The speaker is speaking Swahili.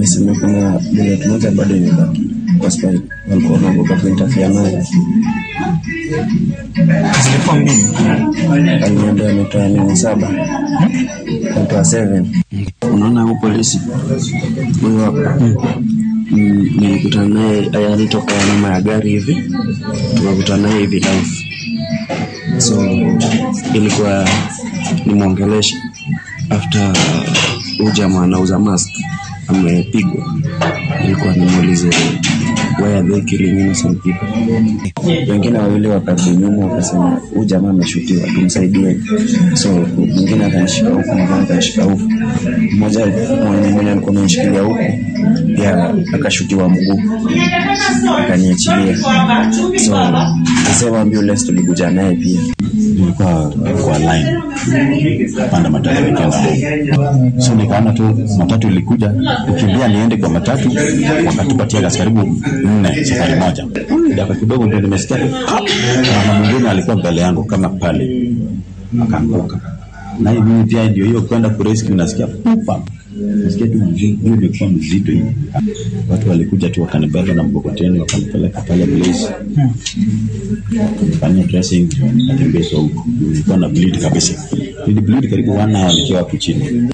amesema kuna bullet moja bado imebaki kwa spine, walikuwa wanaogopa kuintafia nayo. Zilikuwa mbili. Aliniambia ametoa nini saba, ametoa seven. Unaona huyu polisi huyu hapa Mm, nilikutana naye aya, alitoka nyuma ya gari hivi, tukakutana naye hivi live, so ilikuwa nimwongeleshe after huyu jamaa anauza mask amepigwa, ilikuwa nimuulize why are they killing innocent people. Wengine wawili wakarudi nyuma wakasema huyu jamaa ameshutiwa, tumsaidie. So mwingine akanishika huku, mwingine akanishika huku. Mmoja mwenye mwenye alikuwa amenishikilia huku pia akashutiwa mguu, akaniachilia. So the same ambulance tulikuja naye pia nilikuwa kwa line panda matatu nikienda home. so nikaona tu matatu ilikuja kukimbia niende kwa matatu wakatupatia gas karibu nne safari moja dakika kidogo ndio nimesikia tu pap, na mwingine alikuwa mbele yangu kama pale akaanguka na hii mimi pia ndio hiyo kwenda kurescue nasikia pupa nasikia tu mzito hiyo ilikuwa mzito hivi watu walikuja tu wakanibeba na mkokoteni wakanipeleka pale Blaze wakanifanyia dressing nikatembezwa huko nilikuwa na bleed kabisa nili bleed karibu one hour nikiwa hapo chini